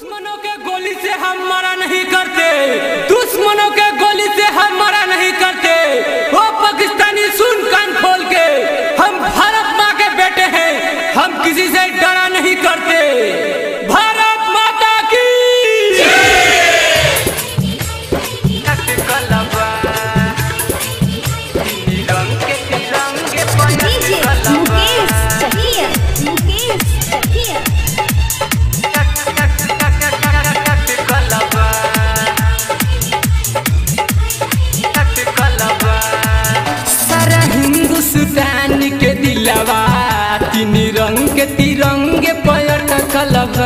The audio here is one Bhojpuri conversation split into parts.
दुश्मनों के गोली से हम मरा नहीं करते दुश्मनों के गोली से हम मरा नहीं करते वो पाकिस्तानी सुन कान खोल के हम भारत माँ के बेटे हैं हम किसी से डरा नहीं करते भारत माता की डीजे मुकेश चकिया मुकेश चकिया सारा हिंदुस्तान के दिलवा तीन रंग के तिरंगे पर्यटकलवा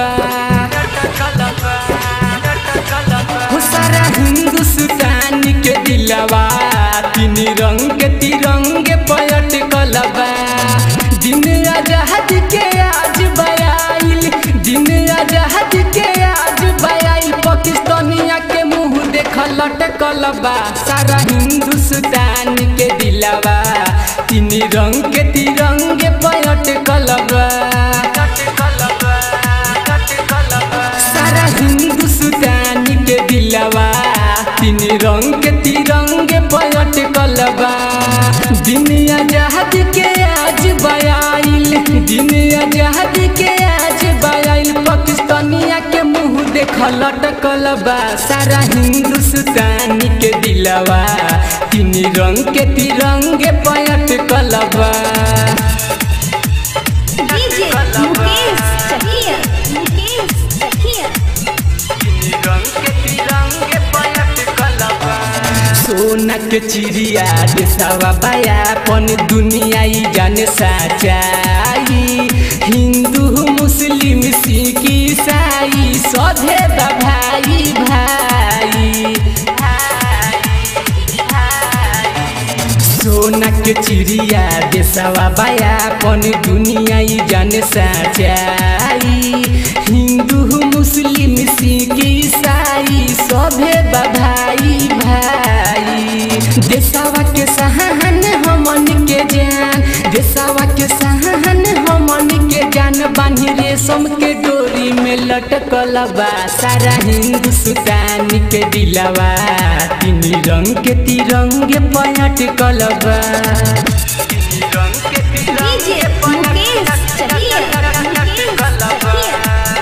हो सारा हिंदुस्तान के दिलवा तीन रंग के तिरंगे पर्यटकलवा दिन आजाद के आज बयाइल दिन आजाद के आज बयाइल पाकिस्तानिया के मुंह देख लटकल बा सारा हिंदुस्तान के दिलवा तीन रंग के तिरंगे पर्यटकल बा सारा हिंदुस्तान के दिलवा तीन रंग के तिरंगे पर्यटकल बा दिन आजाद के आज बयाइल दिन आजाद के आज बयाइल पाकिस्तानिया के मुंह देख लटकल बा सारा हिंदुस्तान के दिलवा तीन रंग के तिरंगे पर्यटकल बा डीजे मुकेश चकिया मुकेश चकिया सोना के चिड़िया देशवा बायापन दुनिया ई जाने सच्चाई हिंदू मुस्लिम सिख ईसाई सधे बा भाई भाई सोना के चिड़िया देशवा बायापन दुनिया ई जाने सच्चाई हिंदू मुस्लिम सिख ईसाई सभे बा भाई भाई देशवा के सहन हमन के जान देशवा के सहन हमन के जान बानी रेशम के डोरी में लटकल बा सारा हिंदुस्तान के दिलवा तीन रंग के तिरंगे पलटकल बा डीजे मुकेश चकिया मुकेश चकिया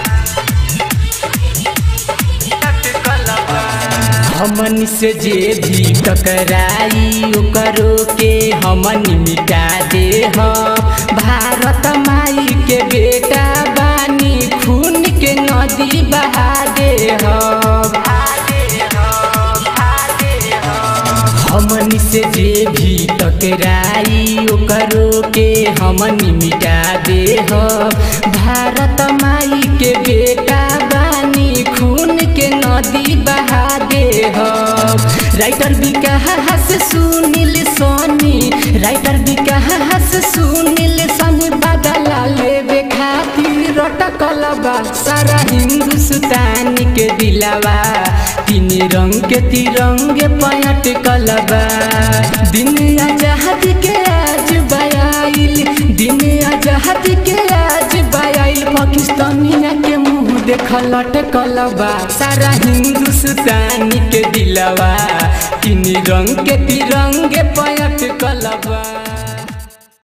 हमन से जे भी टकराई ओकरो के हमन मिटा दे हम भारत माई के बेटा बानी खून के नदी बहा दे हम हमन से जे भी टकराई ओकरो के हमन मिटा दे हम भारत माई के बेटा बानी खून के नदी बहा दे हम राइटर विकास सुनील सोनी राइटर विकास सुनील सोनी बदला लेवे खातिर रटकल बा सारा हिंदुस्तान के दिलवा तीन रंग के तिरंगे पलटकल बा दिन आजाद के आज बयाइल दिन आजाद के आज बयाइल पाकिस्तानिया के मुंह देख लटकल बा सारा हिंदुस्तान के दिलवा तीन रंग के तिरंगे पलटकल बा